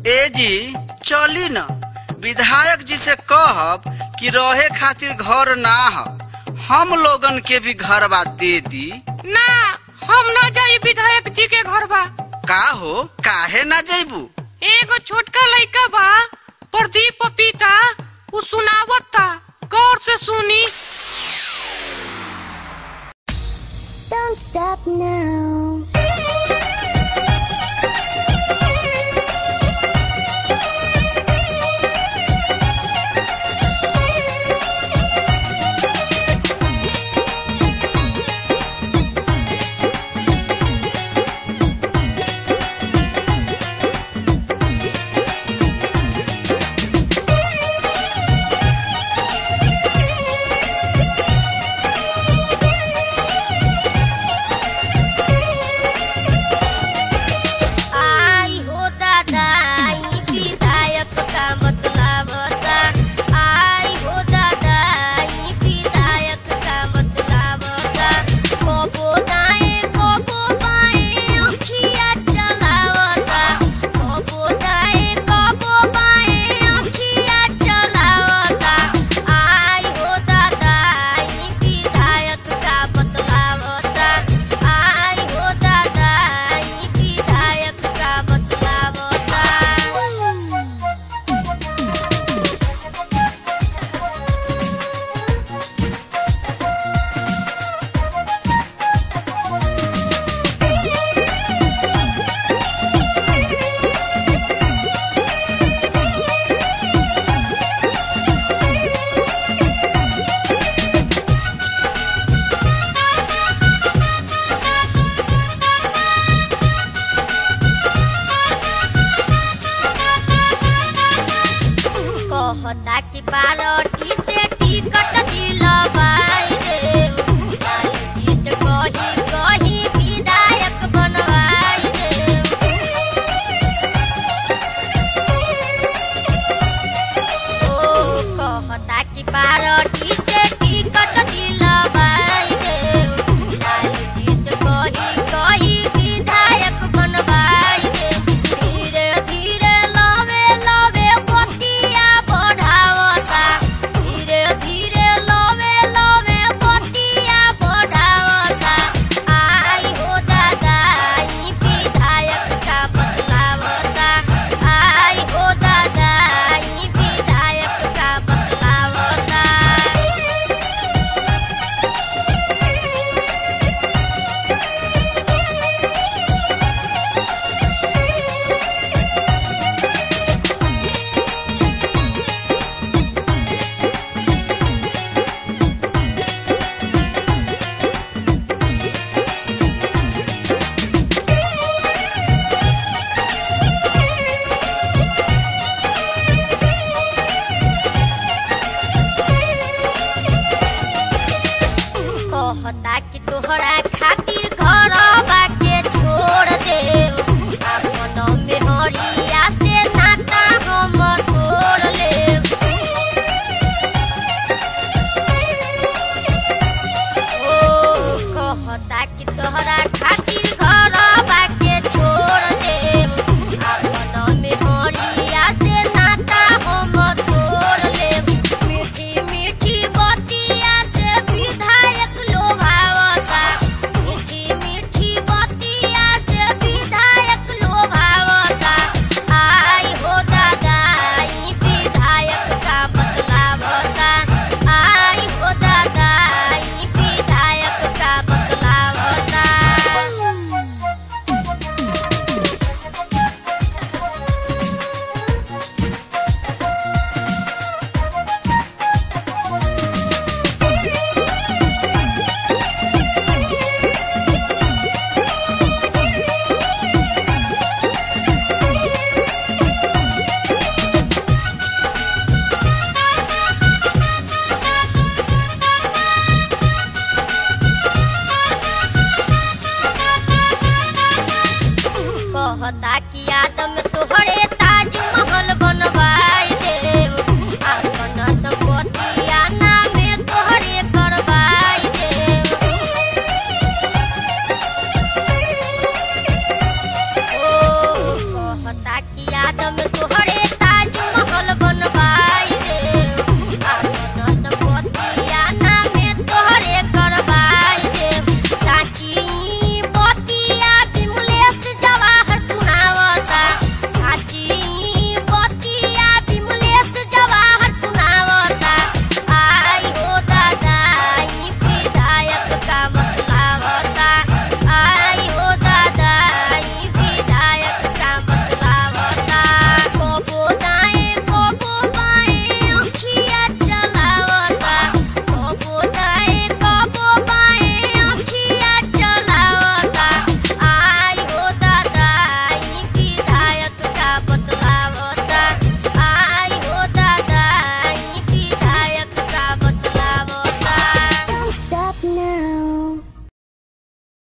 ए जी चली न विधायक जी से कहब कि रहे खातिर घर ना ह हम लोगन के भी घरवा दे दी ना हम ना जाई विधायक जी के घर बा का हो काहे ना जैबू एगो छोटका लइका बा प्रदीप पपीता उ सुनावता गौर से सुनी Don't stop now. आई हो दादा ई विधायक का मतलब होता आई हो दादा ई विधायक का मतलब होता कोबो दाएं कोबो बाएं अखिया चलावता कोबो दाएं कोबो बाएं अखिया चलावता आई हो दादा ई विधायक का मतलब होता आई हो दादा ई विधायक का मतलब होता कहता कि बालटी से टिकट दिलवाई रे जी से कही कही विधायक बनवाई रे ओ कहता कि बालटी से टिकट दिलवाई रे जी से कही कही विधायक बनवाई रे धीरे धीरे लवे लवे बतिया बढ़ावता तोहर